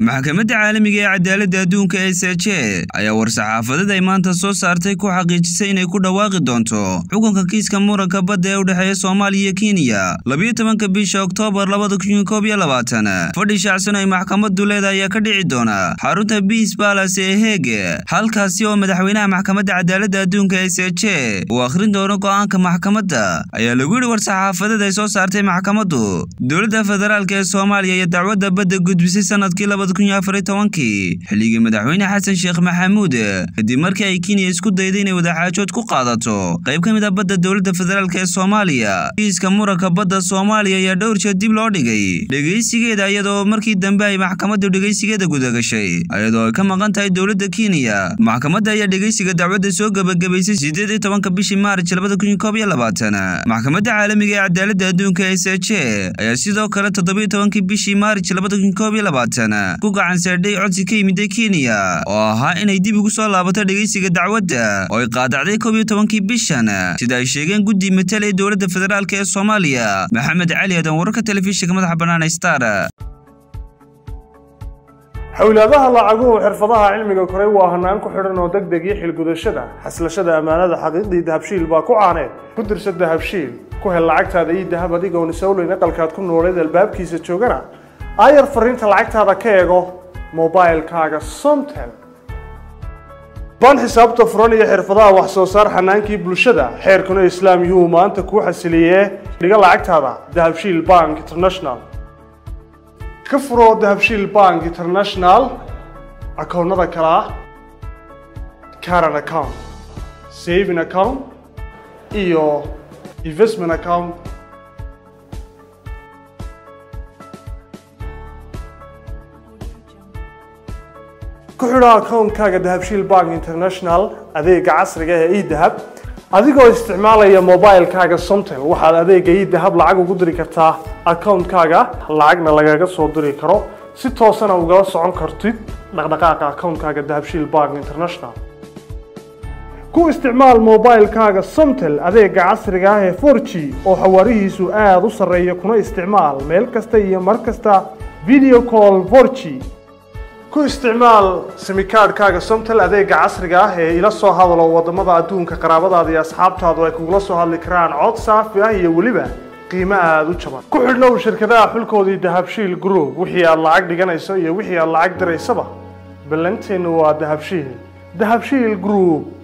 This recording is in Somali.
maxkamadda caalamiga ee cadaaladda adduunka ee seje ayaa war-saxaafadeed ay maanta soo saartay ku xaqiijisay inay ku dhawaaqi doonto xukunka kiiska muranka badda ee u dhexeeya soomaaliya iyo kenya labiyo tobanka bisha oktoobar labada kun koob iyo labaatan fadhi shaacsan ay maxkamaddu leedahay ayaa ka dhici doona xarunta biis balas ee heege halkaasi oo madaxweynaha maxkamadda cadaaladda adduunka ee seje uu akhrin doono go'aanka maxkamadda ayaa lagu yidhi war-saxaafadeed ay soo saartay maxkamaddu dowladda federaalk ee soomaaliya iyo dacwadda badda gudbisay sanadkii xilligii madaxweyne xasan sheekh maxamuud kadib markii ay kenya isku dayday inay wadaxaajood ku qaadato qayb ka mid a badda dowladda federaalk ee soomaaliya kiiska muranka badda soomaaliya ayaa dhowr jeer dib loo dhigay dhegaysigeeda iyadoo markii dambe ay maxkamaddu dhegaysigeeda gudagashay iyadoo ay ka maqan tahay dowladda kenya maxkamadda ayaa dhegaysiga dacwadda soo gebagabaysay sideed iyo tobanka bishii maarj labada kun koob iyo labaatan maxkamadda caalamiga ee cadaaladda adduunka ee seje ayaa sidoo kale toddobiyo tobankii bishii maarj labada kun koob iyo labaatan ku gacan saadhay codsi ka yimiday kenya oo ahaa inay dib ugu soo laabato dhegaysiga dacwadda oo ay qaadacday koob iyo tobankii bishan sida ay sheegeen guddi matal ee dowladda federaalk ee soomaaliya maxamed cali aadan wararka telefishinka madaxa bannaan star xowlaadaha lacaguhu xirfadaha cilmiga koray waa hanaan ku xidhan oo deg deg iyo xilgudashada xaslashada ammaanada xaqiiqdii dahabshiil baa ku caaneed ku dirsa dahabshiil ku hel lacagtaada iyo dahab adigoon isowleyn aqalkaad ku nooleed albaabkiisa joogana aayar fariinta lacagtaada ka eego mobilkaaga somtel baan xisaabta furan iyo xirfadaha wax soo saar xanaankii bulshada xeerkuna islaam yuhuu maanta kuu xasiliyee dhiga lacagtaada dahabshiil bank international ka furo dahabshiil bank international akoonnada kale ah caran account saving account iyo investment account ku xidho akoonkaaga dahabshiil bank international adeega casriga ee edahab adigoo isticmaalaya mobilkaaga somtel waxaad adeega edahab lacag ugu diri kartaa akoonkaaga lacagna lagaga soo diri karo si toosana ugala socon kartid dhaqdhaqaaqa akoonkaaga dahabshiil bank international ku isticmaal mobilkaaga somtel adeega casriga ah ee for g oo xawaarihiisu aada u sarreeya kuna isticmaal meel kasta iyo mar kasta video call for g ku isticmaal simikaadhkaaga somtel adeega casriga ah ee ila soo hadalo waddamada adduunka qaraabadaada iyo asxaabtaadu ay kugula soo hadli karaan cod saafi ah iyo weliba qiimo aada u jaban ku xidhnow shirkadaha xulkoodii dahabshiil group wixii aad lacag dhiganayso iyo wixii aad lacag diraysaba ballanteennu waa dahabshiil dahabshiil group